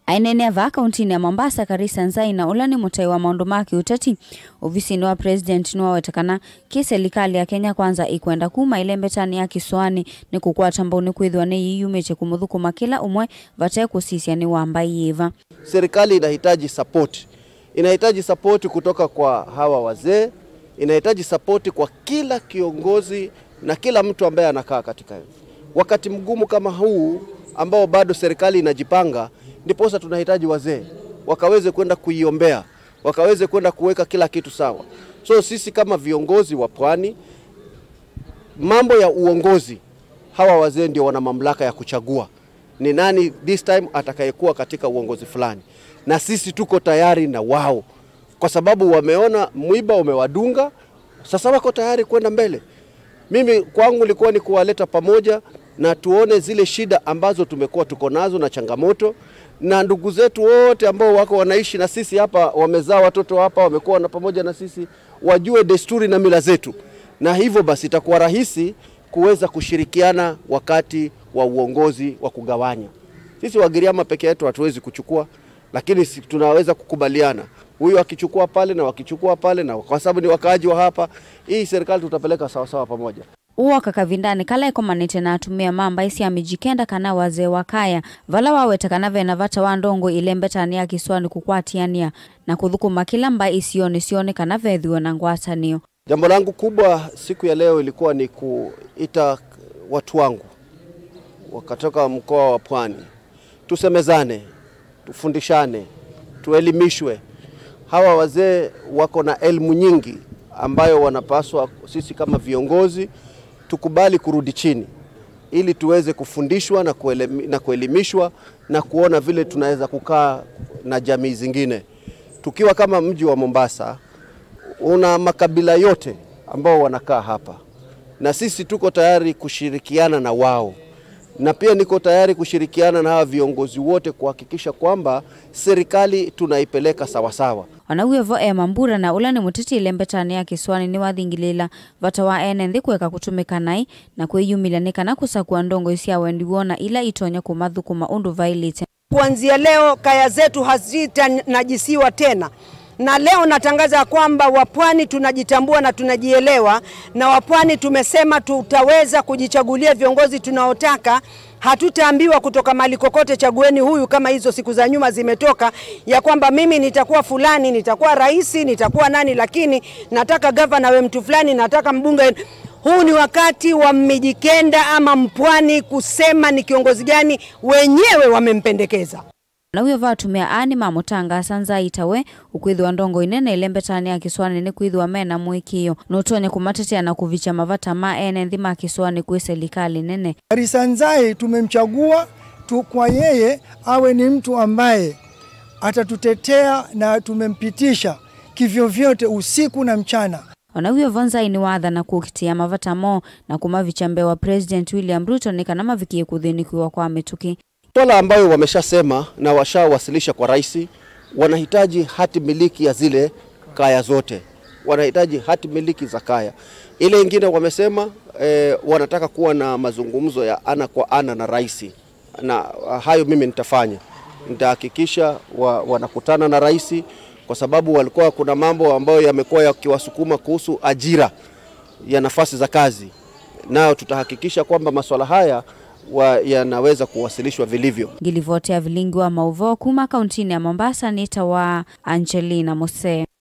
aineneva kauntini ya mombasa karisa nzaina ula ni mutai wa maundu ma kiuteti ofisini wa president niwawetekana ki serikali ya kenya kwanza ikwenda kuma ile mbetani ya kiswani ni kukwata mbauni kwithwa ni yiyumiche kumuthukuma kila umwe vate kusisya ni wamba yiva serikali inahitaji support, inahitaji support kutoka kwa hawa wazee, inahitaji support kwa kila kiongozi na kila mtu ambaye anakaa katika wakati mgumu kama huu ambao bado serikali inajipanga, ndiposa tunahitaji wazee wakaweze kwenda kuiombea, wakaweze kwenda kuweka kila kitu sawa. So sisi kama viongozi wa pwani, mambo ya uongozi, hawa wazee ndio wana mamlaka ya kuchagua ni nani this time atakayekuwa katika uongozi fulani, na sisi tuko tayari na wao, kwa sababu wameona mwiba umewadunga, sasa wako tayari kwenda mbele. Mimi kwangu ilikuwa ni kuwaleta pamoja na tuone zile shida ambazo tumekuwa tuko nazo na changamoto, na ndugu zetu wote ambao wako wanaishi na sisi hapa, wamezaa watoto hapa, wamekuwa na pamoja na sisi, wajue desturi na mila zetu, na hivyo basi itakuwa rahisi kuweza kushirikiana wakati wa uongozi wa kugawanya. Sisi Wagiriama peke yetu hatuwezi kuchukua, lakini si tunaweza kukubaliana, huyu akichukua pale na wakichukua pale, na kwa sababu ni wakaaji wa hapa, hii serikali tutapeleka sawasawa pamoja uoka kavindani kala ikomanite na atumia mamba isi amijikenda kana wazee wa kaya vala wawetekana vena vata wa ndongo ile mbetani ya kiswani kukwatiania na kuthukuma kila mba isioni sioni kana vethiwe na ngwatanio Jambo langu kubwa siku ya leo ilikuwa ni kuita watu wangu wakatoka mkoa wa Pwani, tusemezane, tufundishane, tuelimishwe. Hawa wazee wako na elimu nyingi ambayo wanapaswa sisi kama viongozi tukubali kurudi chini ili tuweze kufundishwa na, kuelemi, na kuelimishwa na kuona vile tunaweza kukaa na jamii zingine. Tukiwa kama mji wa Mombasa una makabila yote ambao wanakaa hapa, na sisi tuko tayari kushirikiana na wao, na pia niko tayari kushirikiana na hawa viongozi wote kuhakikisha kwamba serikali tunaipeleka sawasawa. onauyevo e mambura na ula ni muteti ile mbetani ya kiswani ni wathingilila vata wa ene nthi kweka kutumika nai na kwiyumilya ni kana kusakua ndongo isya wendi wona ila itonya kumathukuma undu vailite Kuanzia leo kaya zetu hazitanajisiwa tena, na leo natangaza ya kwamba wapwani tunajitambua na tunajielewa, na wapwani tumesema tutaweza kujichagulia viongozi tunaotaka. Hatutaambiwa kutoka mali kokote, chagueni huyu, kama hizo siku za nyuma zimetoka, ya kwamba mimi nitakuwa fulani, nitakuwa rais, nitakuwa nani, lakini nataka gavana we mtu fulani, nataka mbunge huu ni wakati wa Mijikenda ama Mpwani kusema ni kiongozi gani wenyewe wamempendekeza. nauyo vatumia ani mamutangasa nzaitawe ukwithiwa ndongo inene ile mbetani ya kiswani ni kwithiwa mena mwikio nutonya kumatetea na kuvicha mavata ma ene nthi ma kiswani kwi serikali nene Karisa Nzai tumemchagua tu kwa yeye awe ni mtu ambaye atatutetea na tumempitisha kivyovyote usiku na mchana. onauyo vonzai ni watha na kukitia mavata mo na kumavicha mbee wa president william ruto ni kana mavikie kuthinikiwa kwa mituki Swala ambayo wameshasema na washawasilisha kwa rais, wanahitaji hati miliki ya zile kaya zote, wanahitaji hati miliki za kaya. Ile ingine wamesema eh, wanataka kuwa na mazungumzo ya ana kwa ana na rais, na hayo mimi nitafanya, nitahakikisha wa, wanakutana na rais, kwa sababu walikuwa kuna mambo ambayo yamekuwa yakiwasukuma kuhusu ajira ya nafasi za kazi, nayo tutahakikisha kwamba masuala haya wa, yanaweza kuwasilishwa vilivyo. ngilivotea vilingi wa mauvoo kuma kauntini ya mombasa nita wa angelina mose